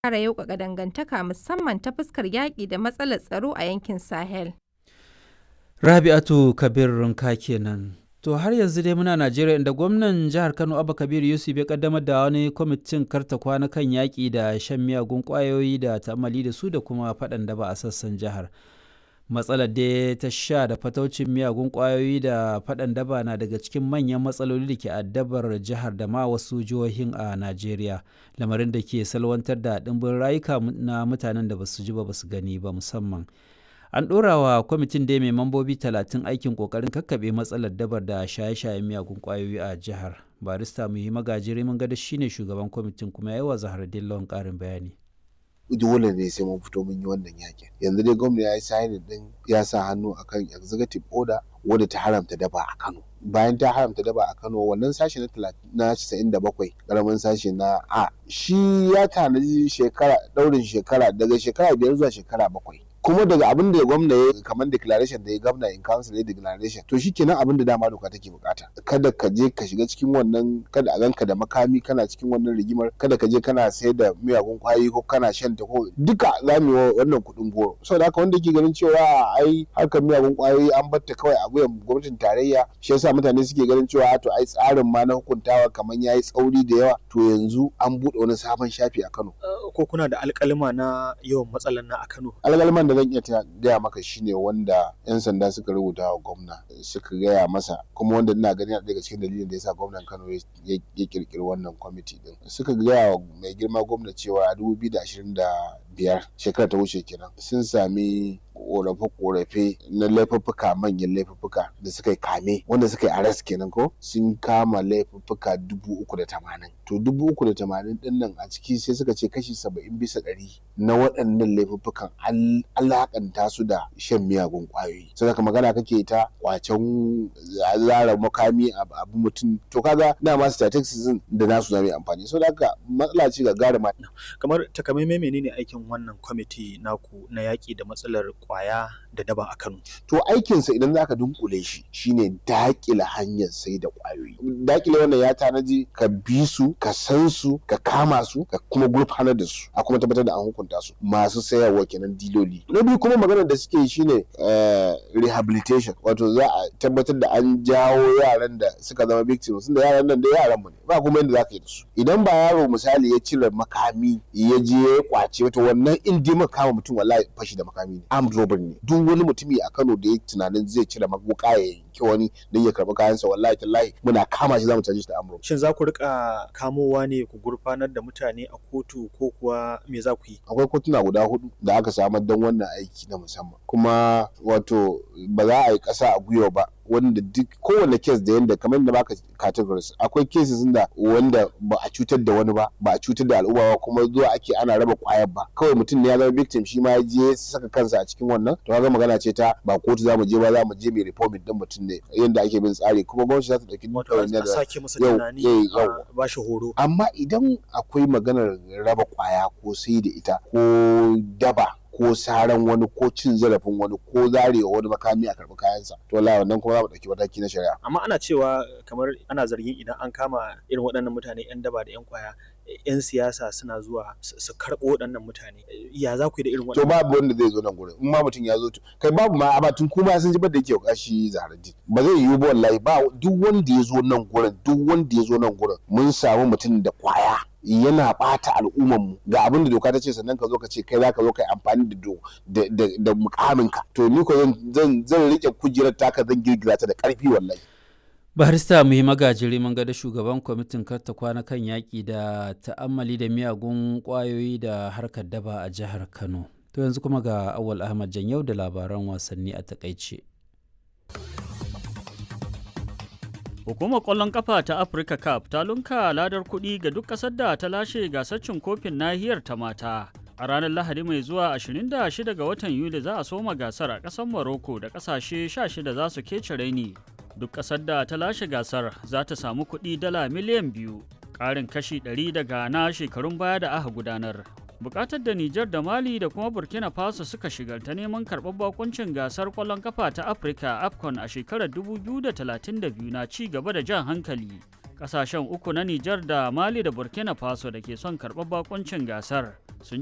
ƙara yauƙaƙa dangantaka musamman ta fuskar yaƙi da matsalar tsaro a yankin Sahel. Rabi'atu Kabir Runka kenan. To har yanzu dai muna Najeriya inda gwamnan jihar Kano Abba Kabir Yusuf ya kaddamar da wani kwamitin karta kwana kan yaƙi da shan miyagun ƙwayoyi da ta'amali da su da kuma faɗan daba a sassan jihar. Matsalar da ta sha da fataucin miyagun ƙwayoyi da faɗan daba na daga cikin manyan matsaloli da ke addabar jihar da ma wasu jihohin a Najeriya. Lamarin da ke salwantar da ɗimbin rayuka na mutanen da basu ji ba basu gani ba musamman. an ɗora wa kwamitin da mai mambobi talatin aikin ƙoƙarin kakkaɓe matsalar dabar da shaye-shayen miyagun ƙwayoyi a jihar barista muhi magajiri mun gada shine shugaban kwamitin kuma yayi wa zahar dillon ƙarin bayani dole ne sai mun fito mun yi wannan yakin yanzu dai gwamna ya yi signing din ya sa hannu akan executive order wadda ta haramta daba a Kano bayan ta haramta daba a Kano wannan sashi na na 97 karamin sashi na A shi ya tanaji shekara daurin shekara daga shekara biyar zuwa shekara bakwai kuma daga abin da gwamna ya kamar declaration da ya gwamna in council ya declaration to shikenan abin da dama doka take bukata kada ka je ka shiga cikin wannan kada a ganka da makami kana cikin wannan rigimar kada ka je kana sayar da miyagun kwayoyi ko kana shan ta ko duka za mu yi wannan kuɗin goro saboda haka wanda ke ganin cewa ai harkar miyagun kwayoyi an batta kawai a wuyan gwamnatin tarayya shi yasa mutane suke ganin cewa to ai tsarin ma na hukuntawa kamar yayi tsauri da yawa to yanzu an buɗe wani sabon shafi a Kano ko kuna da alƙalima na yawan matsalan na a Kano alƙaliman da zan iya gaya maka shine wanda 'yan sanda suka rubuta wa gwamna suka gaya masa kuma wanda ina gani daga cikin dalilin da yasa gwamnan Kano ya kirkiri wannan kwamiti din suka gaya wa mai girma gwamna cewa a 2025 shekara ta wuce kenan sun sami korafe-korafe na laifuffuka manyan laifuffuka da suka yi kame wanda suka yi arrest kenan ko sun kama laifuffuka dubu uku da tamanin to dubu uku da tamanin din nan a ciki sai suka ce kashi saba'in bisa ɗari na waɗannan laifuffukan alakanta su da shan miyagun ƙwayoyi sai ka magana kake ta kwacen zara makami abu mutum to kaga dama statistics da nasu zama amfani so haka matsala ce ga gara kamar takamaimai menene aikin wannan kwamiti naku na yaƙi da matsalar kwaya da daba a Kano. To aikinsa idan zaka dunkule shi shine dakile hanyar sai da kwayoyi. Dakile wannan ya tanaji ka bi su, ka san su, ka kama su, ka kuma gurfanar da su, a kuma tabbatar da an hukunta su. Masu sayarwa kenan diloli. Na biyu kuma maganar da suke shine rehabilitation, wato za a tabbatar da an jawo yaran da suka zama victims, da yaran nan da yaran mu ne. Ba kuma yadda zaka yi da su. Idan ba yaro misali ya cire makami ya je ya kwace wato wannan in dai kama mutum wallahi fashi da makami ne. armed robbery ne duk wani mutumi a Kano da ya tunanin zai cire maguka ya yanki wani don ya karbi kayansa wallahi tallahi muna kama shi zamu caje shi da armed robbery shin za ku rika kamowa ne ku gurfanar da mutane a kotu ko kuwa me za ku yi akwai kotuna guda hudu da aka samar don wannan aiki na musamman kuma wato ba za a yi kasa a gwiwa ba wanda duk kowane kes da yanda kamar yadda baka categories akwai cases da wanda ba a cutar da wani ba ba a cutar da al'umma ba kuma zuwa ake ana raba kwayar ba kawai mutum ne ya zama victim shi ma ya je saka kansa a cikin wannan to kaga magana ce ta ba kotu zamu je ba za mu je mai reforming din mutum ne yanda ake bin tsari kuma gwamnati za ta dauki wato a sake masa tunani a ba shi horo amma idan akwai maganar raba kwaya ko sai da ita ko daba ko saran wani ko cin zarafin wani ko zarewa wani makami a karɓi kayansa to wallahi wannan kuma za mu ɗauki mataki na shari'a amma ana cewa kamar ana zargin idan an kama irin waɗannan mutane yan daba da yan kwaya yan siyasa suna zuwa su karɓo waɗannan mutane ya za ku yi da irin waɗannan to babu wanda zai zo nan gurin in ma mutum ya zo kai babu ma amma tun kuma sun ji ba da yake kashi zahararri ba zai yiwu ba wallahi ba duk wanda ya zo nan gurin duk wanda ya zo nan gurin mun samu mutum da kwaya yana bata al'umman mu ga abin da doka ta ce sannan ka zo ka ce kai za ka zo ka yi amfani da da da mukamin ka to ni ko zan zan rike kujerar taka zan girgiza ta da karfi wallahi barista muhi magajiri mun ga da shugaban kwamitin karta kwana kan yaƙi da ta'ammali da miyagun ƙwayoyi da harkar daba a jihar kano to yanzu kuma ga awal ahmad yau da labaran wasanni a takaice Hukumar ƙwallon ƙafa ta Africa Cup ta lunka ladar kuɗi ga duk ƙasar da ta lashe gasar cin kofin nahiyar ta mata. A ranar Lahadi mai zuwa 26 ga watan Yuli za a soma gasar a ƙasar Morocco da ƙasashe 16 za su kece raini. Duk ƙasar da ta lashe gasar za ta samu kuɗi dala miliyan biyu, ƙarin kashi 100 daga na shekarun baya da aka gudanar. bukatar da Nijar da Mali da kuma Burkina Faso suka shigar ta neman karɓar bakuncin gasar ƙwallon kafa ta Afirka AFCON a shekarar 2032 na ci gaba da jan hankali. Ƙasashen uku na Nijar da Mali da Burkina Faso da ke son karɓar bakuncin gasar sun